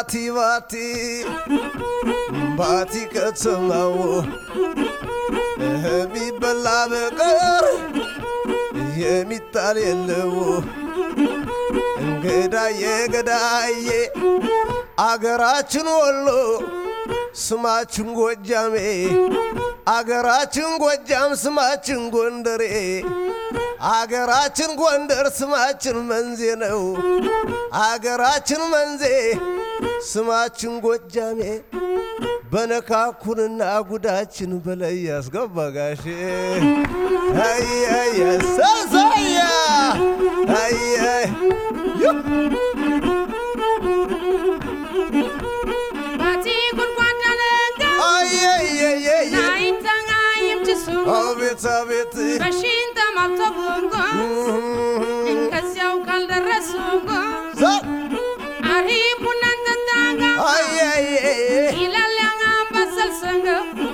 ባቲ ባቲ ባቲ ከተማው የሚበላ በቀር የሚጣል የለው እንግዳዬ ገዳዬ አገራችን ወሎ ስማችን ጎጃሜ አገራችን ጎጃም ስማችን ጎንደሬ አገራችን ጎንደር ስማችን መንዜ ነው አገራችን መንዜ ስማችን ጎጃሜ በነካኩንና ጉዳችን በላይ ያስገባ ጋሼ አያያ ሳሳያ አያ ባቲ ጉድጓዳ ነጋ አየየየ ናይንተኛ ይምችሱ አቤት አቤት በሺን ተማልተቡንጎ ከዚያው ካልደረሱጎ ዛ አሪ ቡናን ጠጣጋ አየየ ይላል ያንበሰል ሰንገ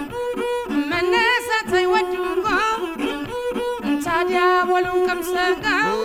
መነሳት አይወዱጎ ታዲያ ወሉን ቀምሰጋ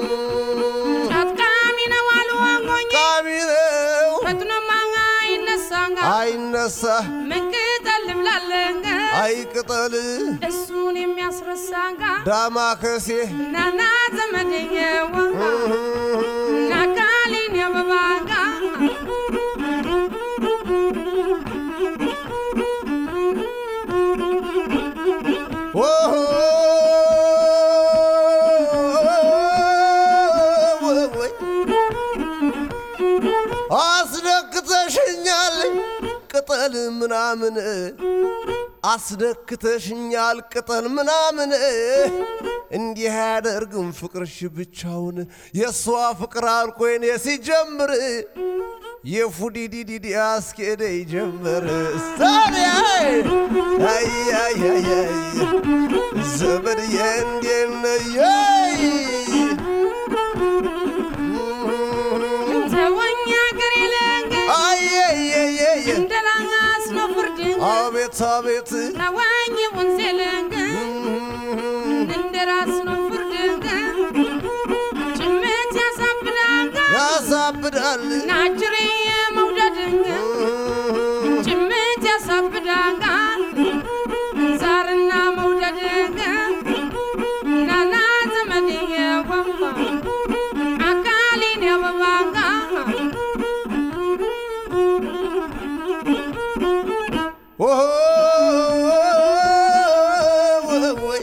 ጫትቃሚ ነው አሉ ዋንጎኝ ቃሚ ነው ፈጥኖ ማኛ ይነሳጋ አይነሳ ምንቅጠል ልምላለንገ አይቅጠል እሱን የሚያስረሳጋ ዳማ ከሴ ናና ዘመደኘዋ ናካሊን የበባጋ ኦሆ ወይ አስደክተሽኛል ቅጠል ምናምን አስደክተሽኛል ቅጠል ምናምን እንዲህ አያደርግም ፍቅርሽ ብቻውን የእሷ ፍቅር አልቆይን ሲጀምር የፉዲዲዲዲ አስኬደ ይጀምር ታዲያ አያያያይ ዘመድዬ እንዴት ነየይ ተወኛ ገር የለንገ አየየየየ እንደላስ ነው ፍርድንገ አቤት አቤት ተወኝ ወንዝ የለንገ እንደራስ ነው ፍርድንገ ጭምት ያሳብዳንገ ያሳብዳል ናጅሬ መውደድንገ ጭምት ያሳብዳንጋ ዛርና መውደድንገ ናና ዘመድዬ ወንባ አካሊን የበባጋ ኦሆ ወይ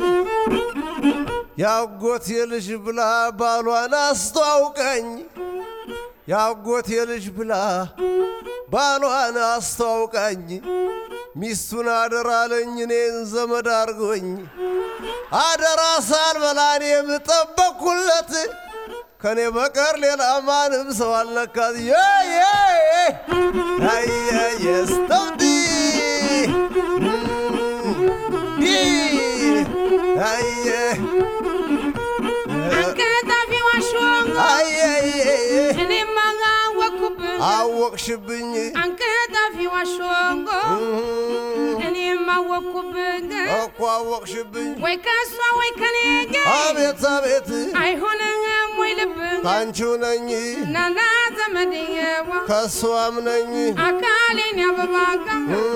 ያጎቴ ልጅ ብላ ባሏን አስተዋውቀኝ ያጎቴ ልጅ ብላ ባሏን አስተዋውቀኝ ሚስቱን አደራለኝ እኔን ዘመድ አርጎኝ አደራ ሳልበላን የምጠበቅኩለት ከኔ በቀር ሌላ ማንም ሰው አልነካት የስተውዲ አየ አንቀጣፊ ዋሾንጎ አየየ እኔማ አወኩብን አወቅሽብኝ አንቀጣፊ ዋሾንጎ እኔም አወኩብን እኮ አወቅሽብኝ ወይ ከሷ ወይ ከኔ ጋር አቤት አቤት አይሆንም ወይ ልብን ካንቺው ነኝ ናና ዘመድየዋ ከሷም ነኝ አካሌን ያበባጋ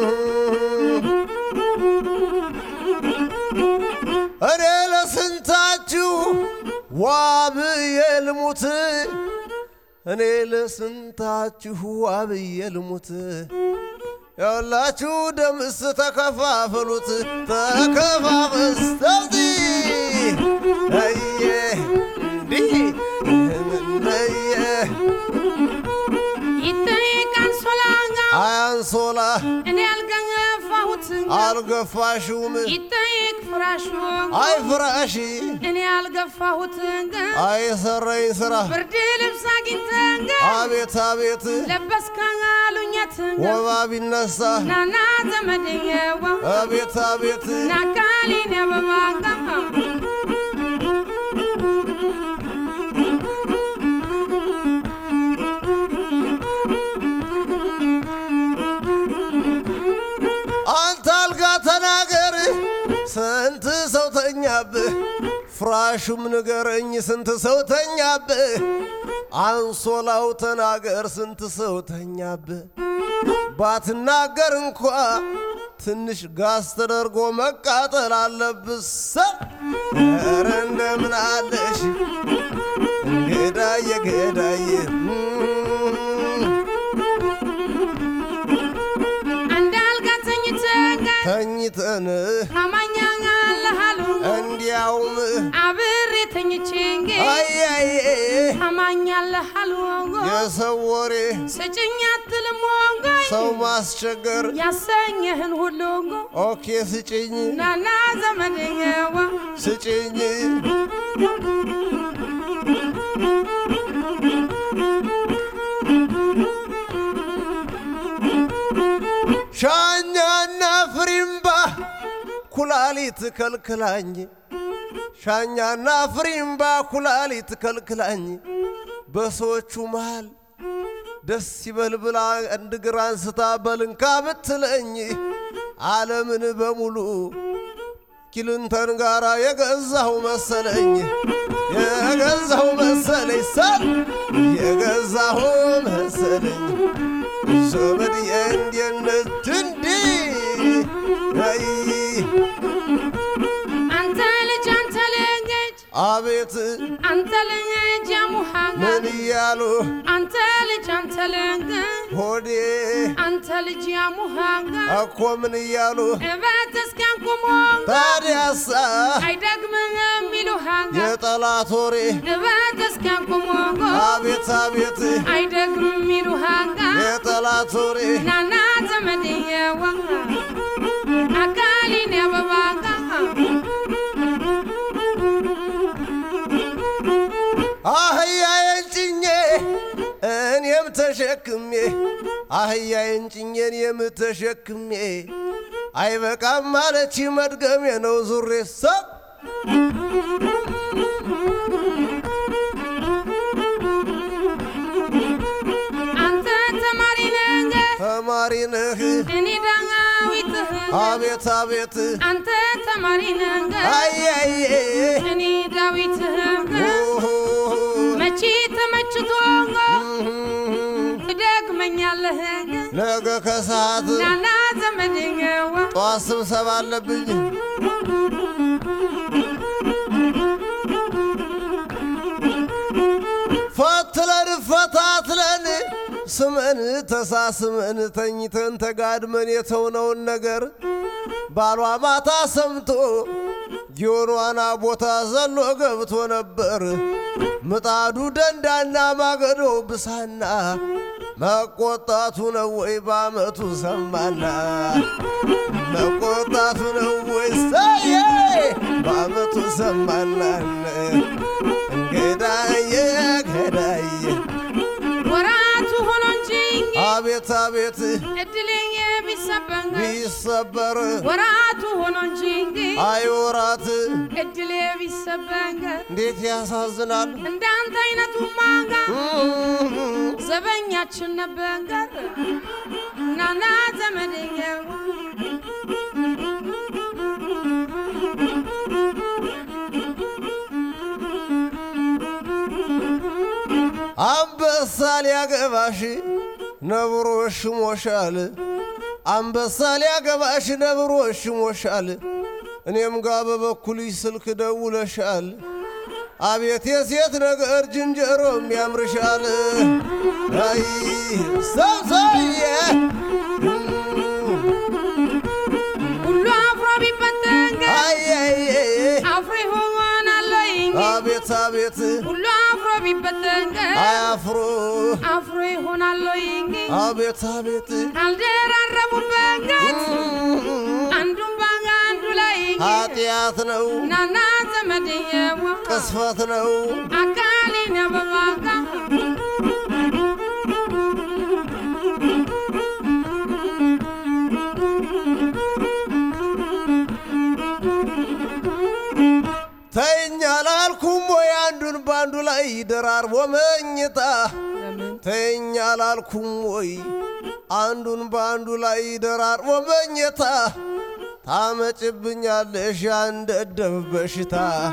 እኔ ለስንታችሁ ዋብዬ ልሙት እኔ ለስንታችሁ ዋብዬ ልሙት ያላችሁ ደምስ ተከፋፈሉት ተከፋፈስ ተውዚ አየ እንዲህ እየ ይጠይቃል ሶላጋ አያንሶላ እኔ ያልገፋሁት አልገፋሽውም ይጠይቅ ፍራሹ አይ ፍራሽ እኔ ያልገፋሁት አይሰረኝ ስራ ብርድ ልብስ አግኝተን አቤት አቤት ለበስካ አሉኘት ወባ ቢነሳ ናና ዘመድየዋ አቤት አቤት ናካሊን ያበባጋ አንተ አልጋ ተናገር ስንት ሰው ተኛብህ ፍራሹም ንገረኝ ስንት ሰው ተኛብህ? አንሶላው ተናገር ስንት ሰው ተኛብህ? ባትናገር እንኳ ትንሽ ጋዝ ተደርጎ መቃጠል አለብህ። ሰ ኧረ እንደምን አለሽ ገዳዬ ገዳዬ እንዳልጋ ተኝተን ተኝተን ታማኛ አለሃሉ እንዲያውም አብሬ ተኝቼን አያዬ ታማኛ አለሃሉ የሰው ወሬ ስጭኝ አትልም ወንጎይ ሰው ማስቸገር ያሰኘህን ሁሉ ኦኬ ስጭኝ ናና ዘመድየዋ ስጭኝ ሻኛና ፍሪምባ ኩላሊት ከልክላኝ ሻኛና ፍሪምባ ኩላሊት ከልክላኝ በሰዎቹ መሃል ደስ ይበል ብላ አንድ እግር አንስታ በልንካ ብትለኝ ዓለምን በሙሉ ኪልንተን ጋራ የገዛው መሰለኝ የገዛው መሰለኝ ሰብ የገዛው መሰለኝ ዘመድ የእንዴነት እንዲ አይ አንተ ልጅ አንተ ልጅ አቤት አንተ ልጅ ያሙሃጋ ምን እያሉ አንተ ልጅ አንተ ልጅ ሆዴ አንተ ልጅ ያሙሃጋ እኮ ምን እያሉ እበት እስኪያንቁሞ ታዲያሳ አይደግምህም ይሉሃጋ የጠላት ወሬ እበት እስኪያንቁሞ አቤት አቤት አይደግምም ይሉሃጋ የጠላት ወሬ ናና ዘመድየዋ አካሊን ያበባጋ አህያዬን ጭኜ እኔም ተሸክሜ አህያዬን ጭኜ እኔም ተሸክሜ አይበቃም ማለች መድገሜ ነው ዙሬ ሰብ አንተ ተማሪ ነህ ተማሪ ነህ እኔ ዳዊትህ አቤት አቤት አንተ ተማሪ ነህ አያዬ እኔ ዳዊትህ መቼ ተመችቶ ትደግመኛለህ ነገ ከሰዓት ናና ዘመድየዋ ጠዋት ስብሰባ አለብኝ ፈትለን ፈታትለን ስመን ተሳስመን ተኝተን ተጋድመን የተውነውን ነገር ባሏ ማታ ሰምቶ ጊዮኗና ቦታ ዘሎ ገብቶ ነበር። ምጣዱ ደንዳና ማገዶው ብሳና መቆጣቱ ነው ወይ በአመቱ ሰማና መቆጣቱ ነው ወይ ሳየ በአመቱ ሰማና ገዳየ ገዳየ ወራቱ ሆኖ እንጂ አቤት አቤት እድሌ ቢሰበንገ ቢሰበር ወራቱ ሆኖ እንጂ አይወራት እድሌ ቢሰበንገ እንዴት ያሳዝናል። እንዳንተ አይነቱ ማጋ ዘበኛችን ነበንገር ናና ዘመድየዋ አንበሳ ሊያገባሽ ነብሮ ሽሞሻል። አንበሳ ሊያገባሽ ነብሮ ሽሞሻል። እኔም ጋ በበኩልሽ ስልክ ደውለሻል። አቤት የሴት ነገር ዝንጀሮም ያምርሻል። አይ ሰብሰየ ሁሉ አፍሮ ቢበተንገ አየየ አፍሮ ይሆናለይ አቤት አቤት ሁሉ አፍሮ ቢበተንገ አያፍሮ አፍሮ ይሆናለይ አቤት አቤት ካልደራረቡበት አንዱን ባጋ አንዱ ላይ ኃጢአት ነው ናና ዘመድየዋ ቅስፈት ነው አካሌን በባጋ ተኛ ላልኩም ወይ አንዱን በአንዱ ላይ ደራርቦ መኝታ ተኛ ላልኩም ወይ አንዱን በአንዱ ላይ ደራርቦ መኝታ ታመጭብኛለሽ ያንደደብ በሽታ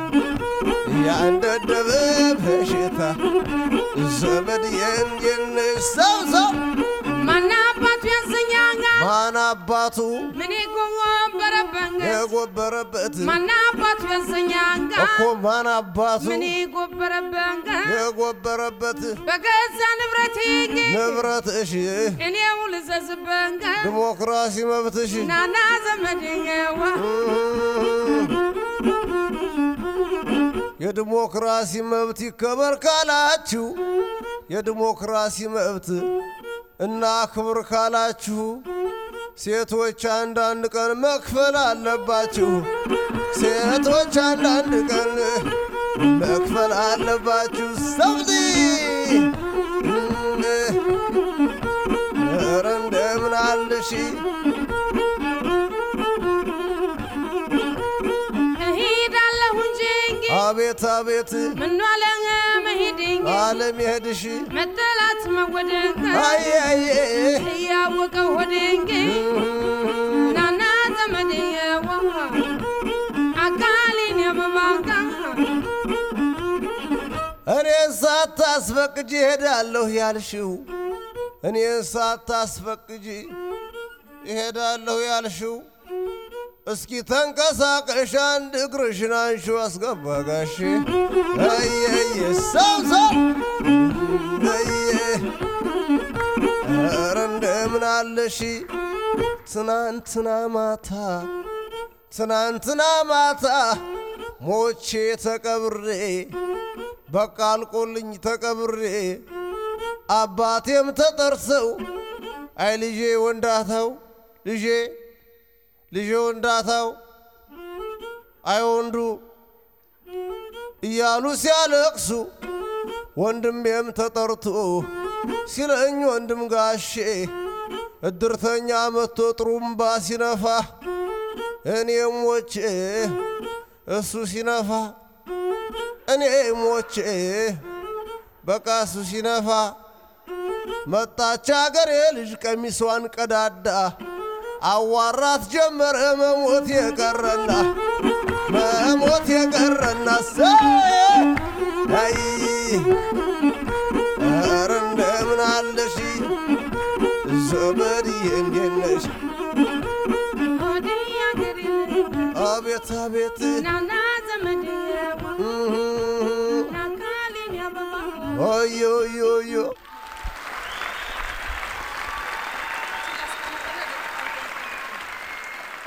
ያንደደብ በሽታ ዘመድ የንየነሽ ሰው ሰው ማና አባቱ ያሰኛጋ ማን አባቱ ምን ጎበረበንገ የጎበረበት ማና አባቱ ያሰኛጋ እኮ ማን አባቱ ምን ጎበረበንገ የጎበረበት በገዛ ንብረቴ ንብረትሽ እኔው ልዘዝበንገ ዲሞክራሲ መብትሽ ናና ዘመድየዋ የዲሞክራሲ መብት ይከበር ካላችሁ የዲሞክራሲ መብት እና ክብር ካላችሁ ሴቶች አንዳንድ ቀን መክፈል አለባችሁ። ሴቶች አንዳንድ ቀን መክፈል አለባችሁ። ሰብዚ ኧረ እንደምን አለሽ እሄዳለሁ እንጂ አቤት አቤት ምኗ ለኸ መሄድኝ አለም ይሄድሽ መጠላት መወደቅ አየየ እያወቀው ሆድንግ ናና ዘመድየዋ አካሌን የበባጋ እኔን ሳታስፈቅጂ እሄዳለሁ ያልሽው እኔን ሳታስፈቅጂ እሄዳለሁ ያልሽው እስኪ ተንቀሳቀሽ አንድ እግርሽን አንሺው አስገባ ጋሼ አየየ ሰው ሰው አየ ኧረ እንደምን አለሽ ትናንትና ማታ ትናንትና ማታ ሞቼ ተቀብሬ በቃ አልቆልኝ ተቀብሬ አባቴም ተጠርሰው አይ ልጄ ወንዳታው ልጄ ልጄ ወንዳታው አይ ወንዱ እያሉ ሲያለቅሱ ወንድሜም ተጠርቶ ሲለኝ ወንድም ጋሼ እድርተኛ መጥቶ ጥሩምባ ሲነፋ እኔ ሞቼ እሱ ሲነፋ እኔ ሞቼ በቃ እሱ ሲነፋ መጣች አገሬ ልጅ ቀሚሷን ቀዳዳ አዋራት ጀመረ መሞት የቀረና መሞት የቀረና ሰይ ኧረ እንደምን አለሽ ዘመድዬ እንዴት ነሽ? ሆዴ ያገሬ አቤት አቤት ናና ዘመድየዋ እህ፣ አካሌን የበባጋ ኦዮ ኦዮ ኦዮ